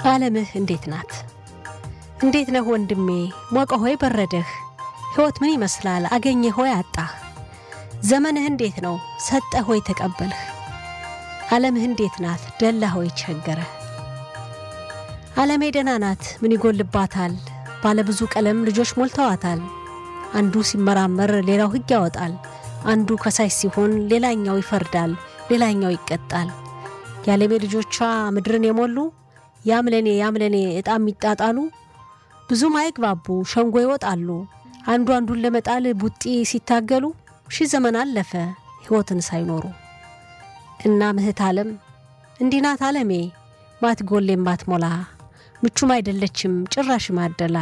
ዓለምህ እንዴት ናት? እንዴት ነህ ወንድሜ? ሞቀ ሆይ በረደህ? ሕይወት ምን ይመስላል? አገኘህ ሆይ አጣህ? ዘመንህ እንዴት ነው? ሰጠህ ሆይ ተቀበልህ? ዓለምህ እንዴት ናት? ደላህ ሆይ ቸገረህ? ዓለሜ ደህና ናት፣ ምን ይጎልባታል? ባለ ብዙ ቀለም ልጆች ሞልተዋታል። አንዱ ሲመራመር ሌላው ሕግ ያወጣል። አንዱ ከሳሽ ሲሆን ሌላኛው ይፈርዳል፣ ሌላኛው ይቀጣል። የዓለሜ ልጆቿ ምድርን የሞሉ ያምለኔ ያምለኔ ዕጣ የሚጣጣሉ ብዙም አይግባቡ ሸንጎ ይወጣሉ። አንዱ አንዱን ለመጣል ቡጢ ሲታገሉ ሺህ ዘመን አለፈ ሕይወትን ሳይኖሩ እና ምህት ዓለም እንዲህ ናት ዓለሜ ማትጎሌም ማትሞላ ምቹም አይደለችም ጭራሽ ማደላ።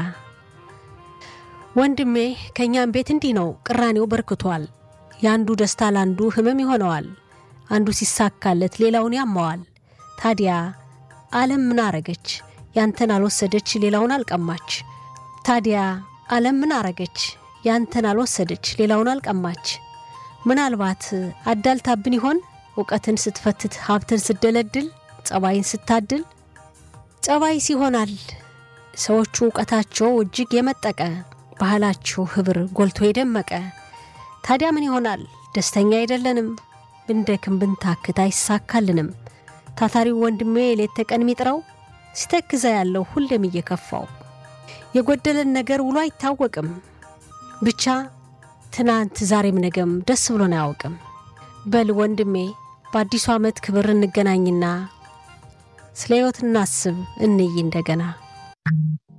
ወንድሜ ከእኛም ቤት እንዲህ ነው ቅራኔው በርክቷል። የአንዱ ደስታ ለአንዱ ህመም ይሆነዋል። አንዱ ሲሳካለት ሌላውን ያማዋል። ታዲያ ዓለም ምን አረገች? ያንተን አልወሰደች ሌላውን አልቀማች። ታዲያ ዓለም ምን አረገች? ያንተን አልወሰደች ሌላውን አልቀማች። ምናልባት አዳልታብን ይሆን እውቀትን ስትፈትት ሀብትን ስትደለድል ጸባይን ስታድል ጸባይስ ይሆናል ሰዎቹ እውቀታቸው እጅግ የመጠቀ ባህላቸው ህብር ጎልቶ የደመቀ ታዲያ ምን ይሆናል ደስተኛ አይደለንም ብንደክም ብንታክት አይሳካልንም ታታሪው ወንድሜ ሌት ተቀን ሚጥረው ሲተክዘ ያለው ሁሌም እየከፋው የጎደለን ነገር ውሎ አይታወቅም ብቻ ትናንት ዛሬም ነገም ደስ ብሎን አያውቅም በል ወንድሜ በአዲሱ ዓመት ክብር እንገናኝና ስለ ሕይወት እናስብ እንይ እንደገና